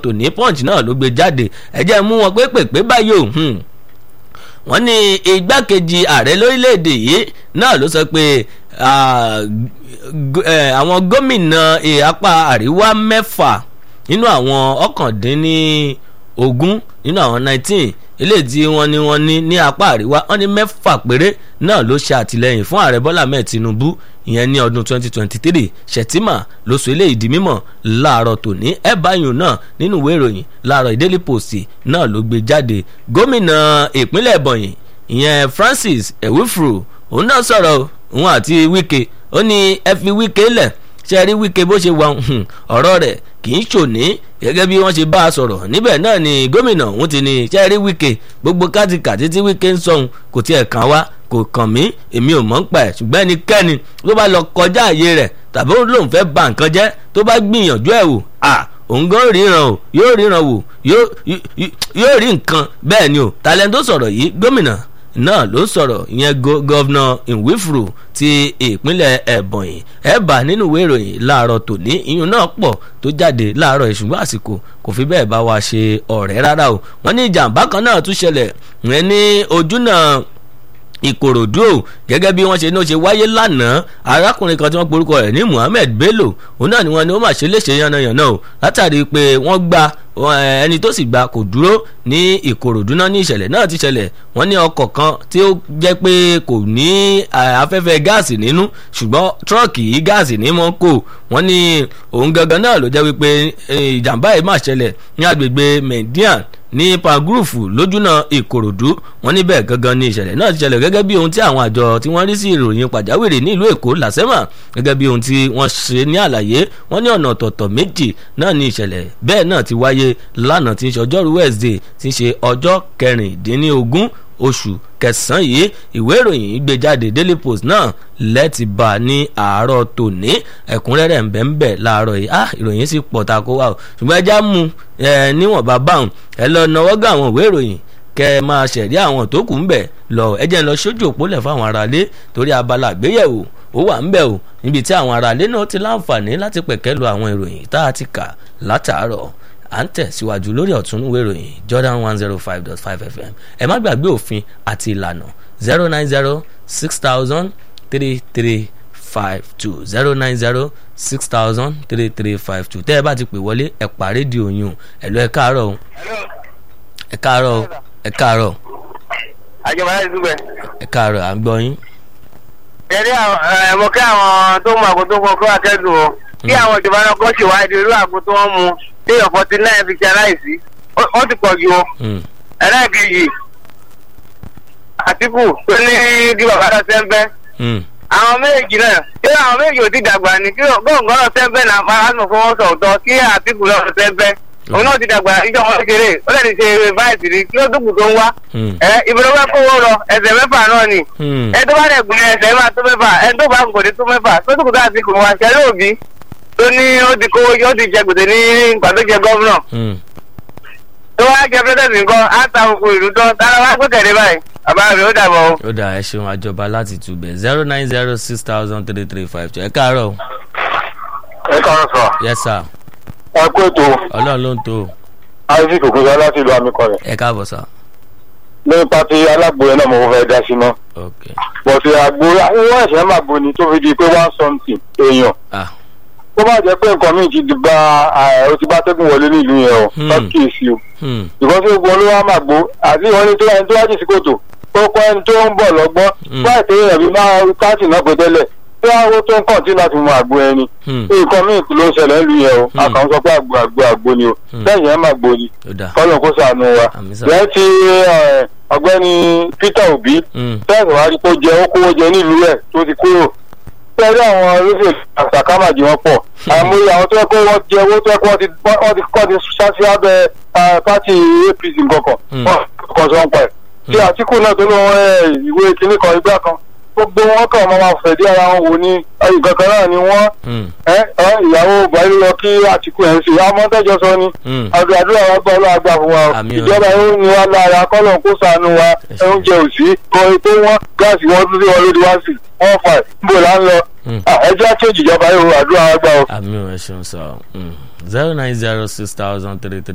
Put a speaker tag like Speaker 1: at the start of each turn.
Speaker 1: tòní punch náà ló gbé jáde ẹ jẹ́ mú wọn pé pèpè báyìí o wọ́n ní igbákejì ààrẹ lórílẹ̀‐èdè yìí náà ló sọ pé àwọn gómìnà apá àríwá mẹ́fà nínú àwọn ọ̀kàndínní ogún nínú àwọn nineteen ilé tí wọ́n ní wọ́n ní ní apá àríwá wọ́n ní mẹ́fà péré náà ló ṣe àtìlẹ́yìn fún ààrẹ bọ́lá mẹ́ẹ̀ tinubu ìyẹn ní ọdún 2023 ṣètìmà ló sọ eléyìí di mímọ̀ láàárọ̀ tòní ẹ báyìí náà nínú ìwé ìròyìn láàárọ̀ Daily Post náà ló gbé jáde gómìnà ìpínlẹ̀ Ebonyi ìyẹn Francis Ewifuru òun náà sọ̀rọ̀ òun àti Wike ó ní ẹ fi Wike lẹ̀ ṣe rí Wike bó ṣe wà ọ̀rọ̀ rẹ̀ kì í ṣòní gẹ́gẹ́ bí wọ́n ṣe bá a sọ̀rọ̀ níbẹ̀ náà ni gómìnà òun ti ní ṣe rí Wike gbogbo kátìkàtì tí Wike ń sọ̀hún kò tiẹ̀ kàn wá kò kàn mí èmi ò mọ̀ ń pa ẹ̀ ṣùgbọ́n ẹnikẹ́ni tó bá lọ kọjá àyè rẹ̀ tàbí ó lóun fẹ́ ba nǹkan jẹ́ tó bá gbìyànjú ẹ̀ wò à òun gan ríran o yóò ríran wò yóò rí nǹkan bẹ́ẹ̀ ni o talent tó sọ̀rọ̀ yìí gómìnà náà ló sọ̀rọ̀ ìyẹn gọ́vnà Nwifuru ti ìpínlẹ̀ Ebonyi ẹ̀bà nínú ìwé ìròyìn láàárọ̀ tòní ìyún náà pọ̀ tó jáde láàárọ̀ ìṣùgbọ́n àsìkò kò fi bẹ́ẹ̀ bá wa ṣe ọ̀rẹ́ rárá o wọ́n ní ìjàmbá kan náà tún ṣẹlẹ̀ ìyẹn ní ojúnà ìkòròdú o gẹ́gẹ́ bí wọ́n ṣe ní ó ṣe wáyé lánàá arákùnrin kan tí wọ́n porúkọ rẹ̀ ní Muhammed Bello òun náà ni wọ́n ní ó mà ṣe léṣe yánnayànna o látàrí pé wọ́n gba ẹni tó sì gba kò dúró ní ìkòròdú náà ní ìṣẹ̀lẹ̀ náà ti ṣẹlẹ̀ wọ́n ní ọkọ̀ kan tí ó jẹ́ pé kò ní afẹ́fẹ́ gáàsì nínú ṣùgbọ́n tírọ́ọ̀kì yìí gáàsì ní mọ́ kò wọ́n ní òun gangan náà ló jẹ́ wípé ìjàmbá yìí mà ṣẹlẹ̀ ní agbègbè Median ní pagrufu lójúnà ìkòròdú wọn níbẹ̀ gangan ní ìṣẹ̀lẹ̀ náà ti ṣẹlẹ̀ gẹ́gẹ́ bí ohun tí àwọn àjọ tí wọ́n rí sí ìròyìn pàjáwìrì ní ìlú èkó làsẹ́mà gẹ́gẹ́ bí ohun tí wọ́n ṣe ní àlàyé wọ́n ní ọ̀nà ọ̀tọ̀ọ̀tọ̀ méjì náà ní ìṣẹ̀lẹ̀ bẹ́ẹ̀ náà ti wáyé lánàá tí ń ṣe ọjọ́rú Wednesday tí ń ṣe ọjọ́ kẹrìndínlógún oṣù kẹsàn-án yìí ìwé ìròyìn gbé jáde Daily Post náà lẹ́ẹ̀tì bá a ní àárọ̀ tòní ẹ̀kúnrẹ́rẹ́ ń bẹ ń bẹ láàárọ̀ yìí ah ìròyìn sì pọ̀ ta kó wà o ṣùgbọ́n ẹja mú ẹ níwọ̀nba báwọn ẹ lọ náwó gá àwọn ìwé ìròyìn kẹ ẹ máa ṣẹ̀rí àwọn tó kù ń bẹ̀ lọ ẹ jẹ́ ń lọ sójú òpólẹ̀ fáwọn aráalé torí abala àgbéyẹ̀wò ó wà ń bẹ̀ o níbi tí àwọn aráalé náà ti láǹfààní láti pẹ̀kẹ́ lu àwọn ìròyìn tá a ti kà látàárọ̀ à ń tẹ̀síwájú lórí ọ̀túnúwé ìròyìn Jordan one zero five dot five FM ẹ má gbàgbé òfin àti ìlànà zero nine zero six thousand three three five two zero nine zero six thousand three three five two tẹ́ ẹ bá ti pè wọlé ẹ pa rédíò yín o ẹ lọ ẹ káàárọ̀ o ẹ káàárọ̀ o ẹ káàárọ̀
Speaker 2: àjọba láti dúpẹ́.
Speaker 1: ẹ káàárọ̀ à ń gbọ́ yín.
Speaker 2: ẹ̀rí ẹ̀mọ kí àwọn tó mú àgbo tó kọ kó akẹ́dùn o kí àwọn ìjọba náà kọ́ ṣèwádìí irú àgbo tó wọ́n mu téèyàn forty nine fi ṣe aláìsí ó ti pọ̀ ju o. ẹlẹ́ẹ̀kejì àtìkù tó ní kí bàbá lọ sẹ́ńpẹ́. àwọn méjì náà kí àwọn méjì ò ti dàgbà ní kí gbọ̀ngàn lọ sẹ́ńpẹ́ náà fara nù fọwọ́ sọ̀tọ̀ kí àtìkù lọ sẹ́ńpẹ́ òun náà ti dàgbà ìjọ wọn kékeré ó lè ṣe báyìí rí kí ló dúkù tó ń wá. ẹ ìbúrò bá kówó lọ ẹsẹ̀ mẹ́fà náà ni. ẹ tó bá dẹ̀ gùn ẹsẹ̀ máa tó mẹ́fà ẹ tó bá kò ní tó mẹ́fà tó dúkù tó àti kò wá ṣẹlẹ̀ òbí tó ní ó ti kówó ó ti jẹ gbèsè ní ìgbà tó jẹ gọ́vnà. tó wá jẹ pẹ́sẹ̀ntì nǹkan á ta òkú ìlú tán tára wá gbé kẹ̀lé báyìí bàbá mi ó dàbọ̀ o.
Speaker 1: ó dà ẹ ṣeun àjọba láti túbẹ̀ zero nine zero six thousand three three five two ẹ káàárọ̀.
Speaker 3: ẹ káàárọ̀ sọ.
Speaker 1: yes sir.
Speaker 3: ẹ kú ètò
Speaker 1: ọlọ́run ló ń tó o
Speaker 3: isaac ogunṣe láti ìlú amikọrẹ.
Speaker 1: ẹ káàbọ̀ sá.
Speaker 3: nípa ti alágbo yẹn náà mo fẹ́ dá sí mọ́.
Speaker 1: ok
Speaker 3: bọ̀sẹ̀ àgbo wọ́n ẹ̀sẹ̀ máa gbo ni tó fi di pé one something èèyàn.
Speaker 1: ah
Speaker 3: tó bá jẹ́ pé nǹkan míì ti di bá ó ti bá tẹ́gùn wọlé nílùú yẹn o
Speaker 1: Hmm.
Speaker 3: lọ́kì èsì o.
Speaker 1: hmm
Speaker 3: ìkọ́sí ogun olówó máa gbó àti ìwọ́n ní tó ẹni tó wá jì sí kòtò ó kọ́ ẹni tó ń bọ̀ lọ́gbọ́n
Speaker 1: Hmm.
Speaker 3: báyìí tó yẹ bí máa káàtì náà pé tẹ́lẹ̀ tí wọ́n á tó ń kàn tí láti mú àgbo ẹni.
Speaker 1: hmm
Speaker 3: nǹkan míì ló ń ṣẹlẹ̀ nílùú yẹn o
Speaker 1: Hmm.
Speaker 3: àkàn sọ pé àgbo àgbo àgbo ni o
Speaker 1: Hmm.
Speaker 3: lẹ́yìn ẹ̀ máa gbó ni
Speaker 1: ó dà
Speaker 3: kọ́lọ̀ kó sànù wa.
Speaker 1: Àmín sà.
Speaker 3: lẹ́yìn tí ẹ, ọ̀gbẹ́ni Peter Obi
Speaker 1: hmm
Speaker 3: tẹ́sán wá rí kó jẹ ó kówó jẹ nílùú ẹ̀ tó ti kúrò. tẹ́lẹ̀ àwọn olóṣèlú àṣàkámàjì wọn pọ̀ àmúyẹ àwọn tó yẹ kó wọ́n jẹ owó tó yẹ kó wọ́n ti wọ́n ti kọ́ ti ṣáṣí abẹ́ ẹ, pátì APC nǹkankan
Speaker 1: Hmm.
Speaker 3: wọ́n kàn sọ ń pa ẹ̀. tí Àtíkù náà tó ló wọn ẹ, ìwé kinní kan igbá kan gbogbo wọn kàn máa fẹ̀dí ara wọn wò ní ìkankan náà ni wọ́n
Speaker 1: hmm
Speaker 3: ẹ ẹ ìyàwó Buhari lọ kí Àtíkù ẹ̀ ń ṣe àmọ́ tẹ́jọ́ sọ ni
Speaker 1: hmm
Speaker 3: àdúrà àdúrà wa gbọ́ ọlọ́wà gbà fún wa o
Speaker 1: Àmín o.
Speaker 3: ìjọba yóò ní wa lára kọ́lọ̀ kó sànù wa
Speaker 1: ṣé.
Speaker 3: oúnjẹ òsì kọrin tó wọ́n gáàsì wọn tún sí wọn lórí wá sí wọ́n fà níbo là ń lọ
Speaker 1: hmm
Speaker 3: Ah, ẹ jẹ́ àtúnjì ìjọba yóò àdúrà wa gbà o.
Speaker 1: àmì ò ẹ ṣeun sọ zero nine zero six thousand three three.